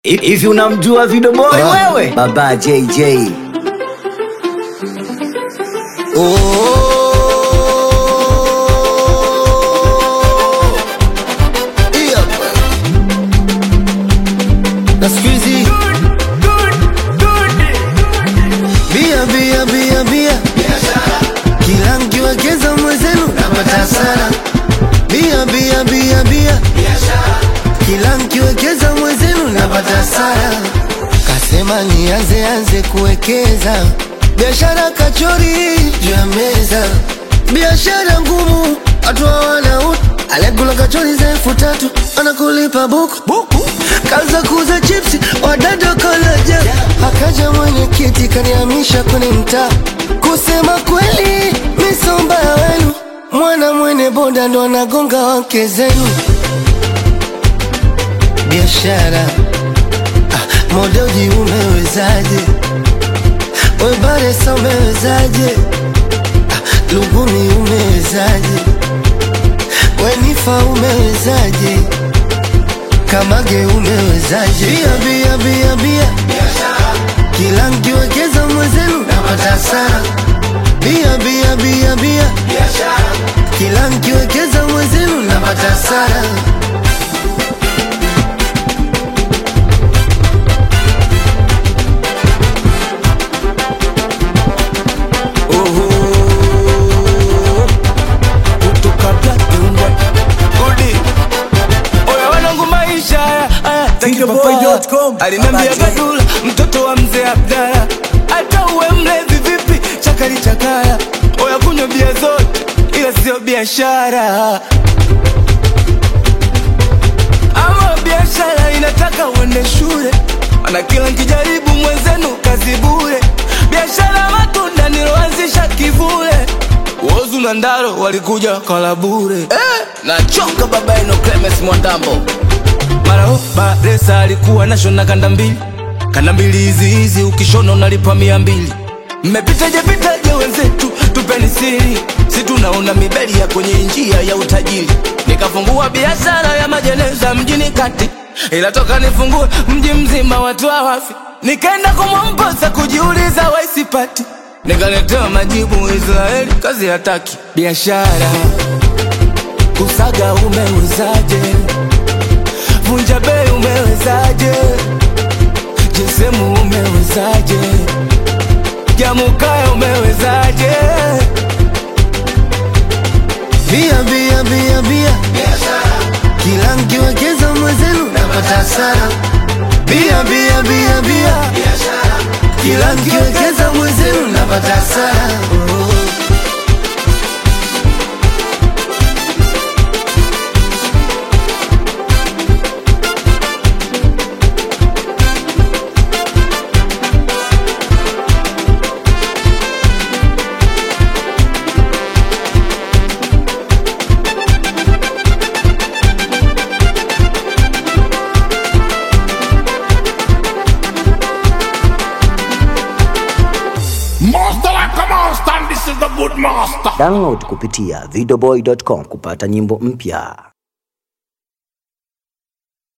Hivi unamjua Video Boy Ah. wewe? Baba JJ. Oh. Hii hapa. Na siku hizi bia bia bia bia kila mkiwekeza mwezenu napata hasara bia bia bia bia kila mkiwekeza mwezenu napata hasara kasema nianze anze kuwekeza biashara kachori juu ya meza biashara ngumu watu hawana utu aliyekula kachori za elfu tatu anakulipa buku buku kaza kuuza chipsi wadada kolaja akaja mwenyekiti kanihamisha kwenye mtaa kusema kweli misomba ya wenu mwana mwene boda ndo anagonga wake zenu biashara ah, modoji umewezaje webaresa umewezaje ah, lugumi umewezaje wenifa umewezaje kamage umewezaje bia bia bia bia kila nkiwekeza mwezenu napata hasara bia bia bia bia kila nkiwekeza mwezenu napata hasara kutoka Black and White. Udi. Oya wanangu maisha haya haya taki Tinkerboy.com. papaya. Alinambia Baba J. Gadula mtoto wa mzee Abdala hata uwe mlevi vipi chakali chakaya oya kunywa bia zote ila sio biashara ama biashara inataka uende shule ana kila nkijaribu mwenzenu kazi bure biashara matunda niloanzisha kivule wozu na ndaro walikuja kala bure eh, nachoka baba eno Clemens Mwandambo mara ho baresa alikuwa nashona kanda mbili kanda mbili hizi hizi ukishona unalipa mia mbili mmepitaje pitaje wenzetu tupeni siri si tunaona mibeli ya kwenye njia ya utajiri nikafungua biashara ya majeneza mjini kati ila toka nifungue mji mzima watu hawafi nikaenda kumwomposa kujiuliza waisipati nikaletewa majibu israeli kazi hataki biashara kusaga umewezaje vunja bei umewezaje jesemu umewezaje jamukaya umewezaje bia bia bia bia kila nkiwekeza mwezenu napata hasara bia bia bia bia kila nkiwekeza mwezenu napata hasara oh. Master like a monster, and this is the good master. Download kupitia videoboy.com kupata nyimbo mpya.